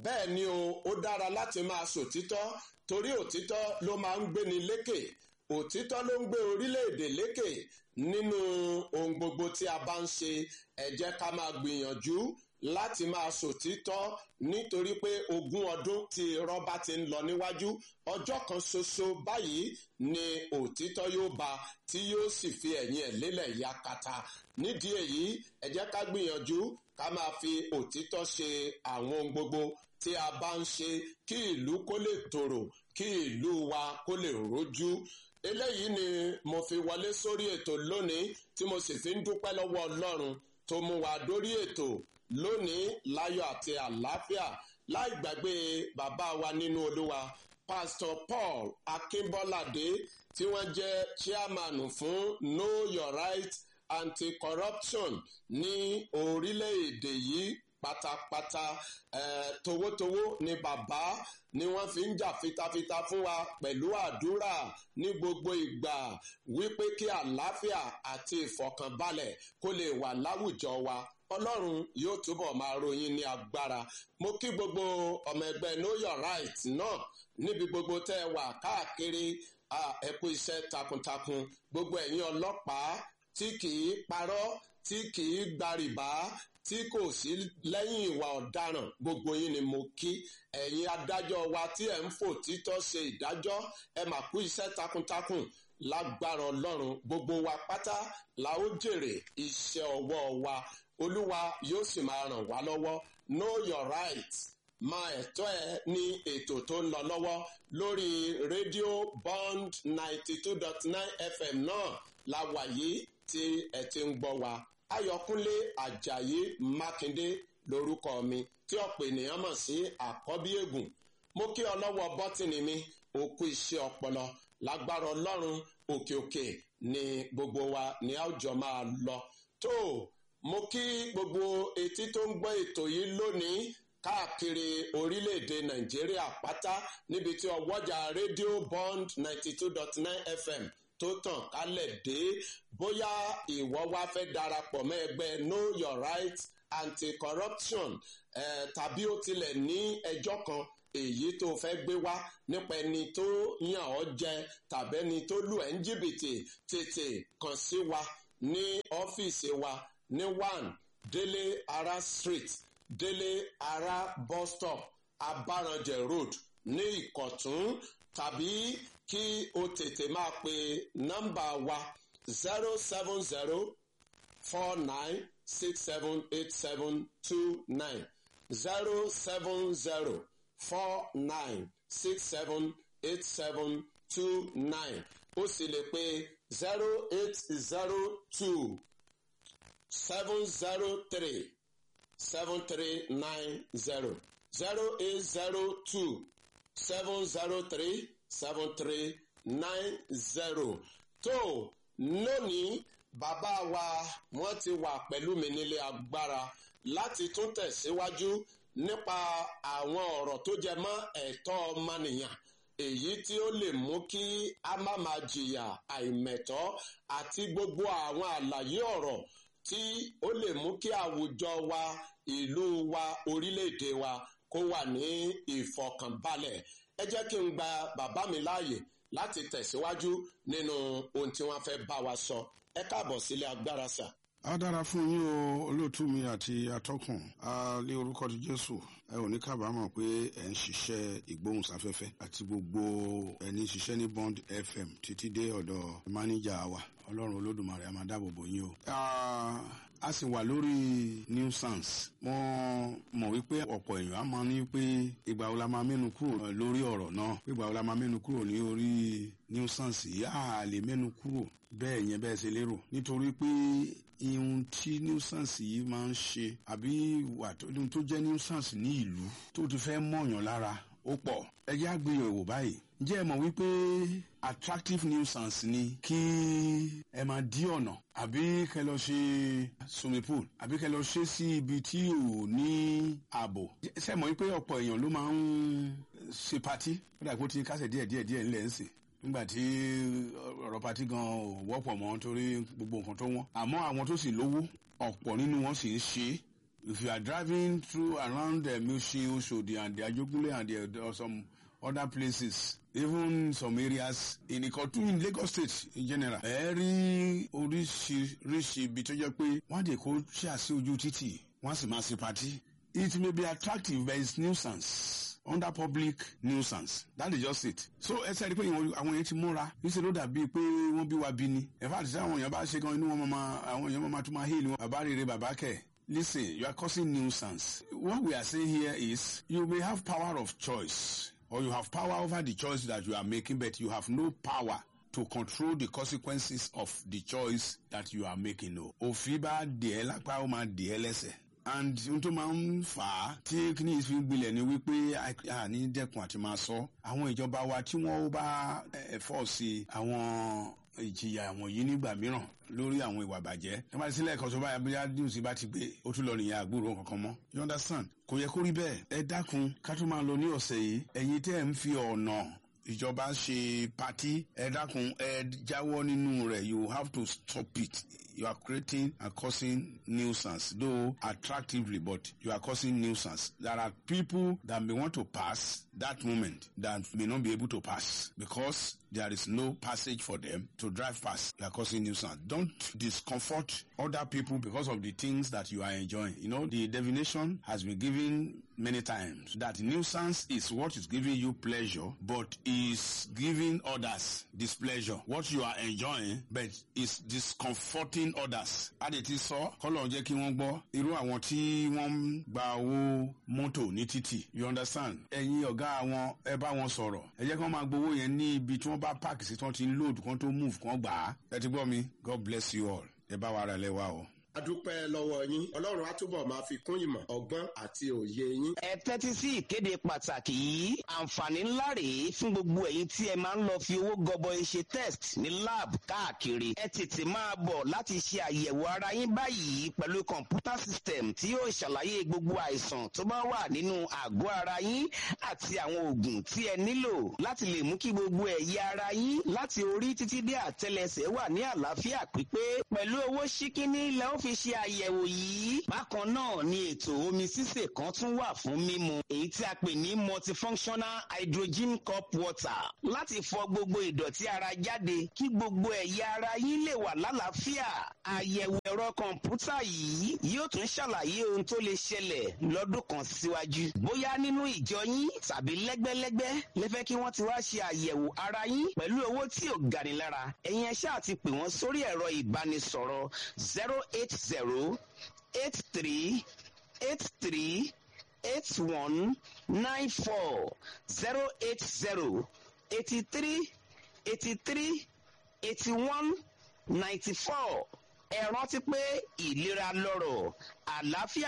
bẹ́ẹ̀ ni o ó dára láti máa sòtítọ́ torí òtítọ́ ló máa ń gbéni lékè òtítọ́ ló ń gbé orílẹ̀-èdè lékè nínú ohun gbogbo tí a bá ń ṣe ẹ jẹ́ ká máa gbìyànjú láti máa sòtítọ́ nítorí pé ogún ọdún tí rọ́bà ti ń lọ níwájú ọjọ́ kan ṣoṣo báyìí ni òtítọ́ yóò bá tí yóò sì fi ẹ̀yìn ẹ̀ lélẹ̀ yakata nídìí èyí ẹ jẹ́ ká gbìyànjú ká máa fi òtítọ́ ṣe àwọn ohun gbogbo tí a bá ń ṣe kí ìlú kó lè tòrò kí ìlú wa kó lè rójú eléyìí ni mo fi wọlé sórí ètò lónìí tí mo sì fi ń dúpẹ́ lọ́wọ́ ọlọ́run tó mú wa dórí ètò lónìí láyọ̀ àti àlàáfíà láì gbàgbé bàbá wa nínú olúwa pastor paul akínbọ́ládé tí wọ́n jẹ́ chairman fún know your right anti-corruption ní orílẹ̀-èdè yìí pátápátá eh, towótowó ni bàbá ni wọ́n fi ń jà fitafita fún wa pẹ̀lú àdúrà ní gbogbo ìgbà wípé kí àlàáfíà àti ìfọ̀kànbalẹ̀ kó lè wà láwùjọ wa ọlọ́run yóò túbọ̀ máa ròyìn ní agbára mo kí gbogbo ọmọ ẹgbẹ́ know your right náà níbi gbogbo tẹ́ ẹ wà káàkiri ẹ kú iṣẹ́ takuntakun gbogbo ẹ̀yin ọlọ́pàá tí kì í parọ́ tí kì í gbàrìbá tí kò sí lẹ́yìn ìwà ọ̀daràn gbogbo yín ni mo kí ẹ̀yin adájọ́ wa tí ẹ̀ ń fò títọ́ ṣe ìdájọ́ ẹ mà kú iṣẹ́ takuntakun lágbára ọlọ́run gbogbo wa pátá la ó jèrè iṣẹ́ ọwọ́ wa olúwa yóò sì máa ràn wá lọ́wọ́ know your right máa ẹ̀tọ́ ẹ ní ètò tó ń lọ lọ́wọ́ lórí rédíò bond ninety two dot nine fm náà la wà yìí tí ẹ ti ń gbọ́ wa ayọ̀kúnlé ajayi mákindé lórúkọ mi tí ọ̀pọ̀ ènìyàn mọ̀ sí àkọ́bí ègùn mo kí ọlọ́wọ́ bọ́tìnì mi òkú iṣẹ́ ọpọlọ lágbára ọlọ́run òkè òkè ni gbogbo wa ní àwùjọ máa lọ tó mo kí gbogbo etí tó ń gbọ́ ètò yìí lónìí káàkiri orílẹ̀-èdè nàìjíríà pátá níbi tí ọwọ́jà rédíò bond ninety two dot nine fm tó tàn kálẹ̀ dé bóyá ìwọ wá fẹ́ darapọ̀ mọ́ ẹgbẹ́ know your right anti-corruption eh, tàbí ó tilẹ̀ ní ẹjọ́ kan èyí tó fẹ́ gbé wá nípa ẹni tó yàn ọ́ jẹ tàbí ẹni tó lù ẹ́ ń jìbìtì tètè kàn sí wa ní ọ́fíìsì wa ní one délé ara street délé ara bus stop abaranjẹ road ní ìkọ̀tún tàbí kí o tètè máa pe nọ́mbà wa zero seven zero four nine six seven eight seven two nine zero seven zero four nine six seven eight seven two nine o sì lè pe zero eight zero two seven zero three seven three nine zero zero eight zero two seven zero three seven three nine zero tó lónìí bàbá wa wọ́n ti wà pẹ̀lú mi nílé agbára láti tún tẹ̀síwájú nípa àwọn ọ̀rọ̀ tó jẹ mọ́ ẹ̀tọ́ ọmọnìyàn èyí tí ó lè mú kí a má máa jìyà àìmẹ̀tọ́ àti gbogbo àwọn àlàyé ọ̀rọ̀ tí ó lè mú kí àwùjọ wa ìlú wa orílẹ̀-èdè wa kó wà ní ìfọkànbalẹ̀ ẹ jẹ́ kí n gba bàbá mi láàyè láti tẹ̀síwájú nínú ohun tí wọ́n fẹ́ bá wa sọ ẹ káàbọ̀ sílé agbára sà. a dára fún yín o olóòtú mi àti atọ́kùn a lé orúkọ ti jésù ẹ ò ní kábàámọ̀ pé ẹ ń ṣiṣẹ́ ìgbóhùnsáfẹ́fẹ́ àti gbogbo ẹni ṣiṣẹ́ ní bond fm títí dé ọ̀dọ̀ máníjà wa ọlọ́run olódùmarè a máa dáàbò bò yín o. a sì wà lórí nuisance mo mọ̀ wípé ọ̀pọ̀ èèyàn á máa ní pé ìgbà wo la máa mẹ́nu kúrò lórí ọ̀rọ̀ náà ìgbà wo la máa mẹ́nu kúrò ní orí nuisance yìí á lè mẹ́nu kúrò bẹ́ẹ̀ yẹn bẹ́ẹ̀ ṣe lérò nítorí pé ihun tí nuisance yìí máa ń ṣe àbí ìwà tó jẹ́ nuisance ní ìlú tó ti fẹ́ mọ̀yàn lára ó pọ̀ ẹ jẹ́ àgbéyẹ̀wò báyìí ǹjẹ́ ẹ mọ̀ wípé attractive nuisance ni kí ẹ máa dí ọ̀nà àbí kẹ lọ ṣe swimming pool àbí kẹ lọ ṣe sí ibi tí ò ní ààbò ṣe mọ̀ wípé ọ̀pọ̀ èèyàn ló máa ń ṣe patí ó dàgbò tí kásẹ̀ díẹ̀ díẹ̀ díẹ̀ ńlẹ̀ ń sìn nígbà tí ọ̀rọ̀ patí gan ò wọ́pọ̀ mọ́ torí gbogbo nǹkan tó wọ́n àmọ́ àwọn tó sì lówó ọ̀pọ̀ nínú wọn sì ń ṣe if you are driving through around the Mushi, Oshodi, and the Ajogunle and the, or some other places, even some areas in Ikotun in Lagos State in general, ẹ rí oríṣiríṣi ibi tó jẹ́ pé wọ́n lè kó ṣíà sí ojú títì wọ́n sì máa ṣe pàtí. It may be attractive but it's nuisance under public nuisance that is just it. so ẹ sẹ́ni pé àwọn yẹn ti múra níṣẹ́ ló dàbí pé wọ́n bí wa bí ni. ẹ̀fà àti sáwọn èèyàn bá ṣe gan inú wọn máa àwọn èèyàn máa tún máa hí ìlú wọn. bàbá rere bàbá kẹ̀. listen you are causing nuisance. what we are saying here is you may have power of choice or you have power over the choice that you are making but you have no power to control the consequences of the choice that you are making o. òfin bá dìé lápá ó máa dìé lẹ́sẹ̀ and ohun tó máa ń fà á tí kíní fi ń gbilẹ̀ ni wípé àní dẹ́kun àti máa sọ àwọn ìjọba wa tí wọ́n bá ẹ̀fọ́ sí àwọn ìjìyà wọ̀nyí nígbà mìíràn lórí àwọn ìwà bàjẹ́ ẹ bá ti sílẹ̀ kan tó bá yàgbéyà news bá ti gbé ó tún lọ nìyẹn àgbúrò kankan mọ́ you understand kò yẹ kó rí bẹ́ẹ̀ ẹ dákun ká tó máa lọ ní ọ̀sẹ̀ yìí ẹ̀yin tẹ́ ẹ̀ ń fi ọ̀nà ìjọba ṣe pati ẹ dákun ẹ jáwọ́ nínú rẹ̀ you have to stop it you are creating and causing nuisance though attractively but you are causing nuisance there are people that may want to pass that moment that may not be able to pass because there is no passage for them to drive past you are causing nuisance don't discomfort other people because of the things that you are enjoying you know the definition has been given many times that nuisance is what is giving you pleasure but is giving others displeasure what you are enjoying but is discomforting others a lè ti sọ kọlọ jẹ kí wọn gbọ́ irú àwọn tí wọn ń gba owó mọ́tò ní títì you understand ẹ̀yin ọ̀gá wọn ẹ bá wọn sọ̀rọ̀ ẹ jẹ́ kí wọ́n máa gbowó yẹn ní ibi tí wọ́n bá páàkì sí tí wọ́n ti ń load kán tó move kán gbà á ẹ ti gbọ́ mi god bless you all ẹ bá wa ara lẹ́wà o adúpẹ́ lọ́wọ́ yín ọlọ́run á túbọ̀ máa fi kún ìmọ̀ ọgbọ́n àti òye yín. ẹ tẹ́tí sí ìkéde pàtàkì yìí àǹfààní ńlá rèé fún gbogbo ẹ̀yin tí ẹ máa ń lọ fi owó gọbọi ṣe test ní lab káàkiri ẹ tètè máa bọ̀ láti ṣe àyẹ̀wò ara yín báyìí pẹ̀lú kọ̀ǹpútà system tí yóò ṣàlàyé gbogbo àìsàn tó bá wà nínú àgọ́ ara yín àti àwọn oògùn tí ẹ nílò láti lè mú kí gbogbo ẹ̀yà ara yín láti orí títí dé àtẹlẹsẹ̀ wà ní àlàáfíà pípé pẹ̀lú owó ṣíkíní lẹ́ ó fi ṣe àyẹ̀wò yìí. bákan náà ni ètò omi sísè kan tún wà fún mímu èyí tí a pè ní multifunctional hydrogen cup water láti fọ gbogbo ìdọ̀tí ara jáde kí gbogbo ẹ̀yà ara yín lè wà lálàáfíà. àyẹ̀wò ẹ̀rọ kọ̀ǹpútà yìí yóò tún ṣàlàyé ohun tó lè ṣẹlẹ̀ lọ́dún kan síwájú. bóyá nínú ìjọ yín tàbí lẹ́gbẹ́lẹ́gbẹ́ lẹ́fẹ́ kí wọ́n ti wá ṣe àyẹ̀wò ara yín pẹ̀lú owó tí ò gani lára ẹ̀yin ẹ ṣáà ti pè wọ́n sórí ẹ̀rọ ìbánisọ̀rọ̀ zero eight zero eight three eight three eight one nine four zero eight zero eighty three eighty three eighty one ninety four ẹ rántí pé ìlera lọ́rọ̀ àlàáfíà